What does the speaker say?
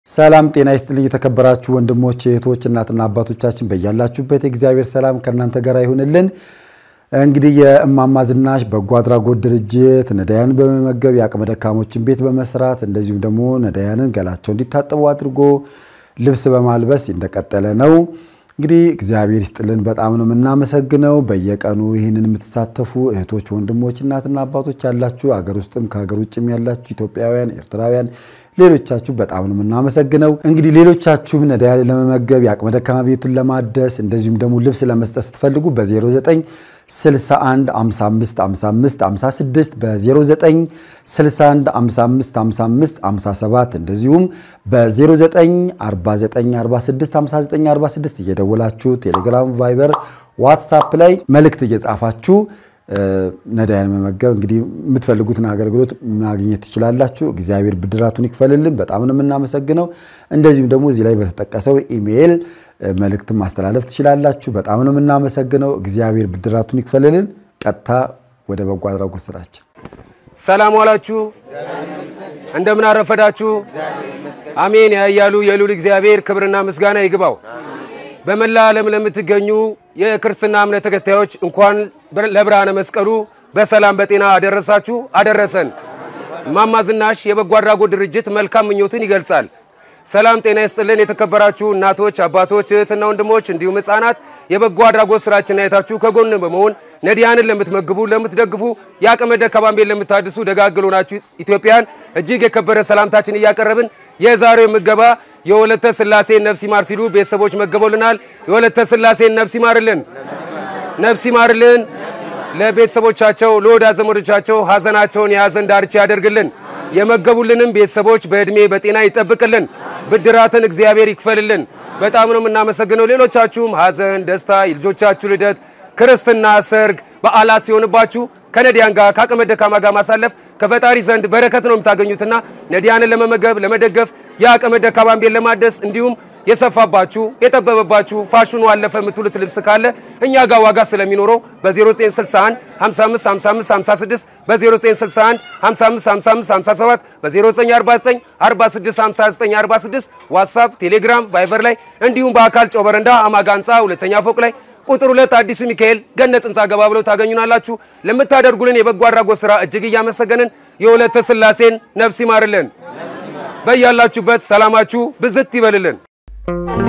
ሰላም ጤና ይስጥልኝ። የተከበራችሁ ወንድሞች እህቶች፣ እናትና አባቶቻችን በያላችሁበት የእግዚአብሔር ሰላም ከእናንተ ጋር ይሁንልን። እንግዲህ የእማማ ዝናሽ በጎ አድራጎት ድርጅት ነዳያንን በመመገብ የአቅመ ደካሞችን ቤት በመስራት እንደዚሁም ደግሞ ነዳያንን ገላቸው እንዲታጠቡ አድርጎ ልብስ በማልበስ እንደቀጠለ ነው። እንግዲህ እግዚአብሔር ይስጥልን፣ በጣም ነው የምናመሰግነው። በየቀኑ ይህንን የምትሳተፉ እህቶች፣ ወንድሞች፣ እናትና አባቶች ያላችሁ አገር ውስጥም ከሀገር ውጭም ያላችሁ ኢትዮጵያውያን፣ ኤርትራውያን ሌሎቻችሁ በጣም ነው የምናመሰግነው። እንግዲህ ሌሎቻችሁም ነዳያን ለመመገብ የአቅመ ደካማ ቤቱን ለማደስ እንደዚሁም ደግሞ ልብስ ለመስጠት ስትፈልጉ በ09 61 55 55 56 በ09 61 55 55 57 እንደዚሁም በ09 49 46 59 46 እየደወላችሁ ቴሌግራም፣ ቫይበር፣ ዋትሳፕ ላይ መልእክት እየጻፋችሁ ነዳያን መመገብ እንግዲህ የምትፈልጉትን አገልግሎት ማግኘት ትችላላችሁ። እግዚአብሔር ብድራቱን ይክፈልልን። በጣም ነው የምናመሰግነው። እንደዚሁም ደግሞ እዚህ ላይ በተጠቀሰው ኢሜይል መልእክትን ማስተላለፍ ትችላላችሁ። በጣም ነው የምናመሰግነው። እግዚአብሔር ብድራቱን ይክፈልልን። ቀጥታ ወደ በጎ አድራጎት ስራችን። ሰላም ዋላችሁ፣ እንደምን አረፈዳችሁ። አሜን ያያሉ የሉል እግዚአብሔር ክብርና ምስጋና ይግባው። በመላ ዓለም ለምትገኙ የክርስትና እምነት ተከታዮች እንኳን ለብርሃነ መስቀሉ በሰላም በጤና አደረሳችሁ አደረሰን። እማማ ዝናሽ የበጎ አድራጎት ድርጅት መልካም ምኞቱን ይገልጻል። ሰላም ጤና ይስጥልን። የተከበራችሁ እናቶች፣ አባቶች፣ እህትና ወንድሞች እንዲሁም ሕፃናት የበጎ አድራጎት ስራችን አይታችሁ ከጎን በመሆን ነዳያንን ለምትመግቡ፣ ለምትደግፉ የአቅመ ደካማን ቤት ለምታድሱ ደጋግሎ ናችሁ ኢትዮጵያን እጅግ የከበረ ሰላምታችን እያቀረብን የዛሬው ምገባ የወለተ ስላሴን ነፍስ ይማር ሲሉ ቤተሰቦች መገበውልናል። የወለተ ስላሴን ነፍስ ይማርልን፣ ነፍስ ይማርልን። ለቤተሰቦቻቸው ለወዳጅ ዘመዶቻቸው ሀዘናቸውን የሀዘን ዳርቻ ያደርግልን። የመገቡልንም ቤተሰቦች በዕድሜ በጤና ይጠብቅልን። ብድራትን እግዚአብሔር ይክፈልልን። በጣም ነው የምናመሰግነው። ሌሎቻችሁም ሀዘን፣ ደስታ፣ የልጆቻችሁ ልደት፣ ክርስትና፣ ሰርግ፣ በዓላት ሲሆንባችሁ ከነዳያን ጋር ከአቅመ ደካማ ጋር ማሳለፍ ከፈጣሪ ዘንድ በረከት ነው የምታገኙትና ነዳያንን ለመመገብ ለመደገፍ የአቅመ ደካማን ቤት ለማደስ እንዲሁም የሰፋባችሁ የጠበበባችሁ ፋሽኑ አለፈ የምትሉት ልብስ ካለ እኛ ጋር ዋጋ ስለሚኖረው በ0961 55 55 56 በ0961 55 55 57 በ0949 46 59 46 ዋትሳፕ፣ ቴሌግራም፣ ቫይበር ላይ እንዲሁም በአካል ጨው በረንዳ አማጋ ህንፃ ሁለተኛ ፎቅ ላይ ቁጥር ሁለት አዲሱ ሚካኤል ገነት ህንፃ ገባ ብለው ታገኙናላችሁ። ለምታደርጉልን የበጎ አድራጎት ስራ እጅግ እያመሰገንን የወለተ ስላሴን ነፍስ ይማርልን። በያላችሁበት ሰላማችሁ ብዝት ይበልልን።